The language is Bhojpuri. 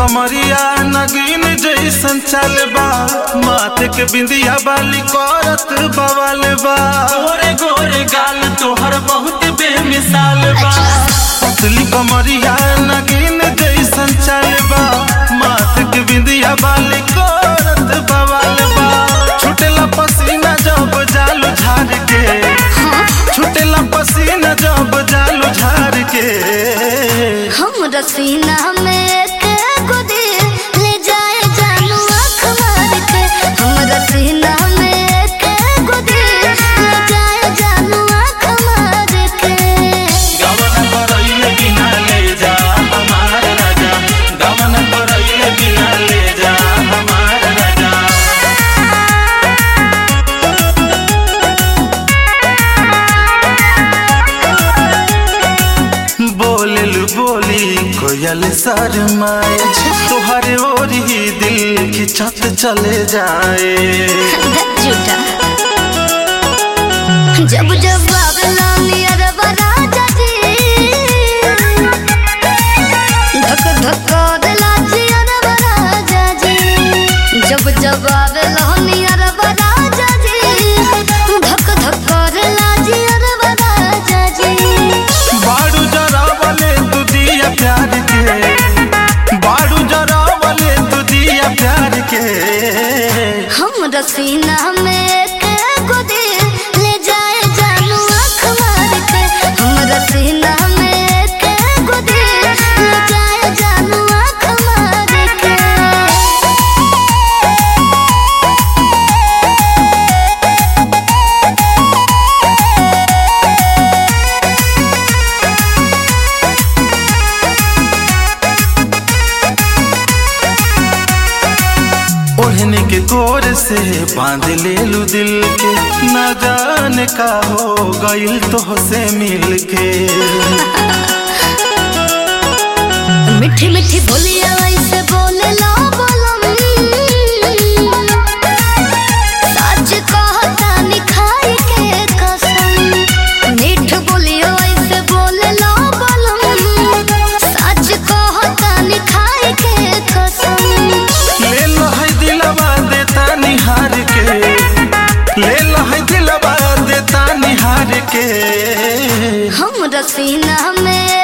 कमरिया नगीन जैसन चल बा माथे के बिंदिया बाली करत बवाल बा गोरे गोरे गाल तोहर बहुत बेमिसाल बा पतली कमरिया नगीन जैसन चल बा माथे के बिंदिया बाली करत बवाल बा छुटेला पसीना जब जालू झाड़ के छुटेला पसीना जब जालू झाड़ के हम रसीना में एक गुदी ले जाए जानू आँख मार के हम रसीना में एक गुदी ले जाए जानू आँख मार के गवन करैले बिना ले जा हमार राजा गवन करैले बिना ले जा हमार राजा बोलल बोली कोयल शर्माए तोहरे ओर ही दिल खिंचत चले जाए झूठा जब जब बाबला नियर राजा जी धक धक दिला जियर राजा जी जब जब आवेला नियर राजा जी धक धक दिला जियर राजा जी बाड़ू जरा वाले तू दिया प्यार के बाड़ू जरा वाले तू दिया प्यार के हम रसीना में एक गुदी ले जाए जानू आँख मार के हम रसीना में एक गुदी ले जाए जानू आँख मार के ओढ़ने के गोर से बांध ले लू दिल के न जाने का हो गइल तो से मिल के मीठी मीठी बोलिया ऐसे बोले ला बोलम सच कहता निखाई के कसम मीठ बोलिया ऐसे बोले ला बोलम सच कहता निखाई के कसम ले लो है दिलवा देता निहार के ले लो है दिलवा देता निहार के हम रसीना में